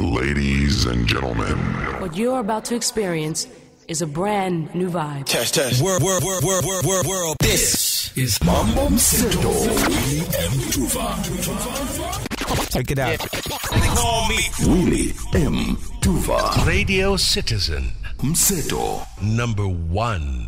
Ladies and gentlemen, What you're about to experience is a brand new vibe. Test, test. World, world, world, world, world, world, world. This is Mambo Mseto. M. Tuva. Check it out. Call me Willie M. Tuva. Radio Citizen Mseto. number one.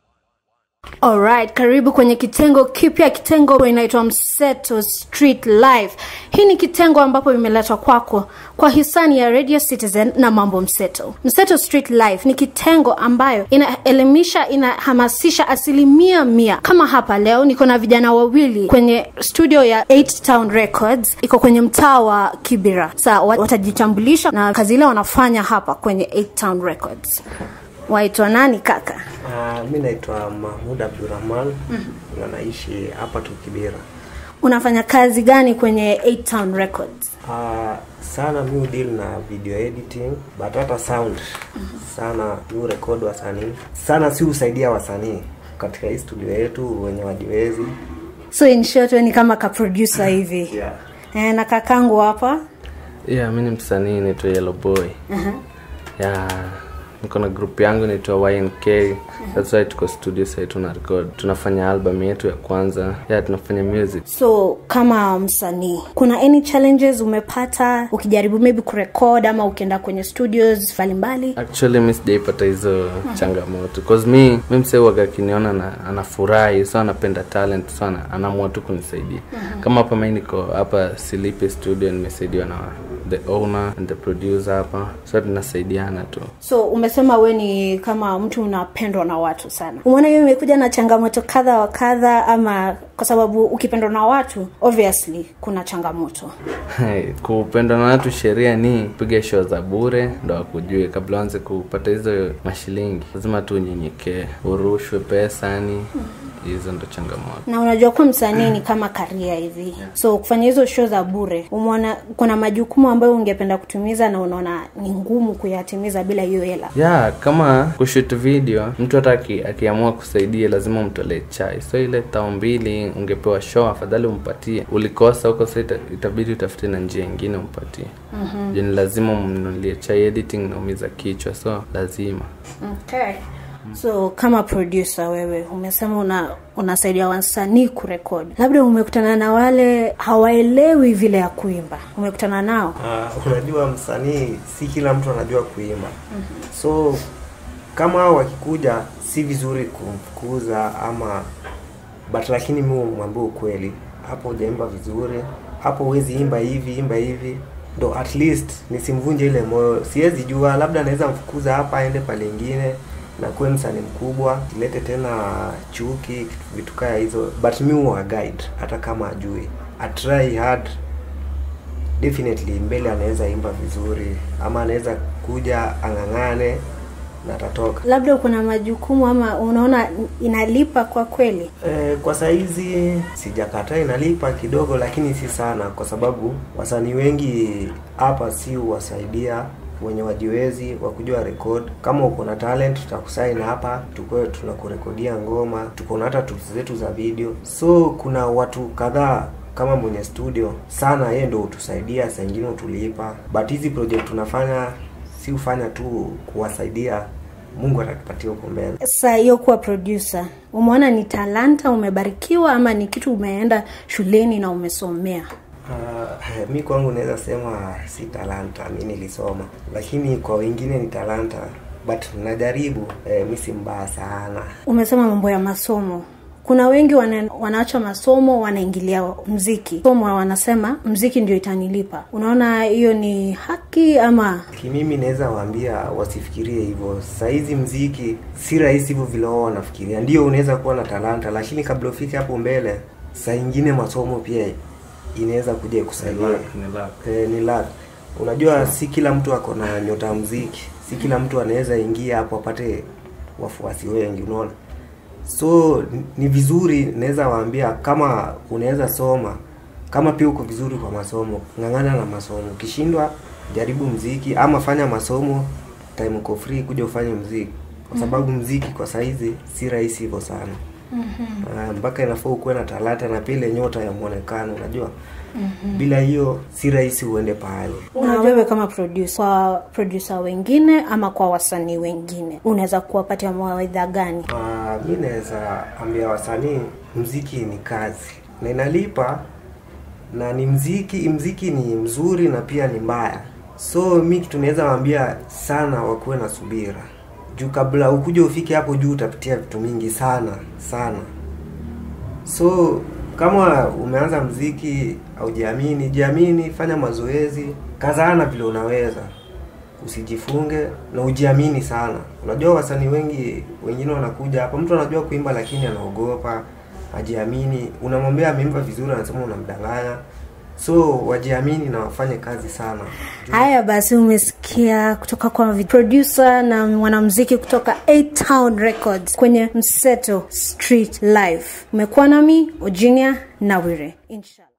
Alright, karibu kwenye kitengo kipya, kitengo inaitwa Mseto Street Live. Hii ni kitengo ambapo imeletwa kwako kwa hisani ya Radio Citizen na Mambo Mseto. Mseto Street Live ni kitengo ambayo inaelimisha, inahamasisha asilimia mia. Kama hapa leo niko na vijana wawili kwenye studio ya 8 Town Records, iko kwenye mtaa wa Kibera. Sa watajitambulisha na kazi ile wanafanya hapa kwenye 8 Town Records. Waitwa nani kaka? Uh, mi naitwa Mahmud Abdurrahman na naishi hapa tu Kibera. unafanya kazi gani kwenye 8 Town Records? Uh, sana mi deal na video editing but hata sound sana mi record wasanii sana, si husaidia wasanii katika hii studio yetu wenye wajiwezi So in short wewe ni kama ka producer hivi. yeah. Eh, na kakangu hapa yeah mi ni msanii naitwa yellow boy yeah niko na group yangu naitwa ynk that's why tuko studio sahii tuna record tunafanya album yetu ya kwanza yeah tunafanya music so kama msanii kuna any challenges umepata ukijaribu maybe kurekod ama ukienda kwenye studios mbalimbali actually mi sijaipata hizo changamoto cause mi mi msee waga akiniona na anafurahi so anapenda talent so ana- anaamua tu kunisaidia kama hapa mi niko hapa silipe studio nimesaidiwa na the owner and the producer hapa so tunasaidiana tu so umesema we ni kama mtu unapendwa na watu sana umeona hiyo imekuja na changamoto kadha wa kadha ama kwa sababu ukipendwa na watu obviously kuna changamoto Hey, kupendwa na watu sheria ni piga show za bure ndo wakujue kabla uanze kupata hizo mashilingi lazima tu unyenyekee urushwe pesa yani hizo ndo changamoto na unajua kuwa msanii ni kama karia hivi so kufanya hizo show za bure umeona kuna majukumu ambayo ungependa kutumiza na unaona ni ngumu kuyatimiza bila hiyo hela ya kama kushoot video mtu hata aki- akiamua kusaidia lazima umtolee chai so ile tao mbili ungepewa show afadhali umpatie ulikosa huko so ita, itabidi utafute na njia ingine umpatie mm-hmm. ni lazima umnunulie chai editing naumiza kichwa so lazima okay. so kama producer wewe umesema una unasaidia wasanii kurekodi labda umekutana na wale hawaelewi vile ya kuimba umekutana nao Uh, unajua msanii si kila mtu anajua kuimba so kama hao wakikuja si vizuri kumfukuza ama but lakini mi mwambie ukweli hapo hujaimba vizuri hapo huwezi imba hivi imba hivi ndo at least nisimvunje ile moyo siwezi jua labda naweza mfukuza hapa aende pale ingine na kuwe msanii mkubwa ilete tena chuki vitu kaya hizo but mi huwa guide hata kama ajui atry hard definitely mbele anaweza imba vizuri ama anaweza kuja ang'ang'ane na atatoka labda uko na majukumu ama unaona inalipa kwa kweli e, kwa saizi sijakataa inalipa kidogo lakini si sana kwa sababu wasanii wengi hapa si wasaidia wenye wajiwezi wakujua record kama uko na talent tutakusaini hapa tukue tunakurekodia ngoma tuko na hata tools zetu za video so kuna watu kadhaa kama mwenye studio sana yeye ndo hutusaidia saa ingine hutulipa but hizi project tunafanya si hufanya tu kuwasaidia mungu atatupatia huko mbele sasa hiyo kuwa producer umeona ni talanta umebarikiwa ama ni kitu umeenda shuleni na umesomea Uh, mi kwangu naweza sema si talanta, mi nilisoma, lakini kwa wengine ni talanta, but najaribu. Eh, mi si mbaya sana. umesema mambo ya masomo kuna wengi wana, wanaacha masomo wanaingilia mziki somo wanasema mziki ndio itanilipa unaona hiyo ni haki ama Kimimi naweza waambia wasifikirie hivyo. Saizi mziki si rahisi hivyo vile wao wanafikiria. Ndio unaweza kuwa na talanta, lakini kabla ufike hapo mbele, saa ingine masomo pia inaweza kuja kusaidia. Eh, ni luck. Unajua si kila mtu ako na nyota ya muziki, si kila mtu anaweza ingia hapo apate wafuasi wengi, unaona. So ni- ni vizuri, naweza waambia kama unaweza soma, kama pia uko vizuri kwa masomo, ng'ang'ana na masomo. Ukishindwa jaribu mziki ama fanya masomo, time uko free kuja ufanye mziki, kwa sababu mziki kwa saizi si rahisi hivyo sana. Ah, mpaka inafaa ukuwe na talanta na pia ile nyota ya mwonekano, unajua mm-hmm. bila hiyo si rahisi uende pahali na wewe kama producer kwa producer wengine ama kwa wasanii wengine unaweza kuwapatia mawaidha gani uh, mi naweza ambia wasanii mziki ni kazi na inalipa na ni mziki mziki ni mzuri na pia ni mbaya so mi kitu naweza waambia sana wakuwe na subira juu kabla ukuja ufike hapo juu utapitia vitu mingi sana sana so kama umeanza mziki aujiamini jiamini fanya mazoezi kazana vile unaweza usijifunge na ujiamini sana unajua wasanii wengi wengine wanakuja hapa mtu anajua kuimba lakini anaogopa ajiamini unamwambia ameimba vizuri anasema unamdanganya so wajiamini na wafanye kazi sana haya basi umesikia kutoka kwa vi- producer na mwanamziki kutoka A Town Records kwenye Mseto Street Live umekuwa nami Ojinia Nawire inshallah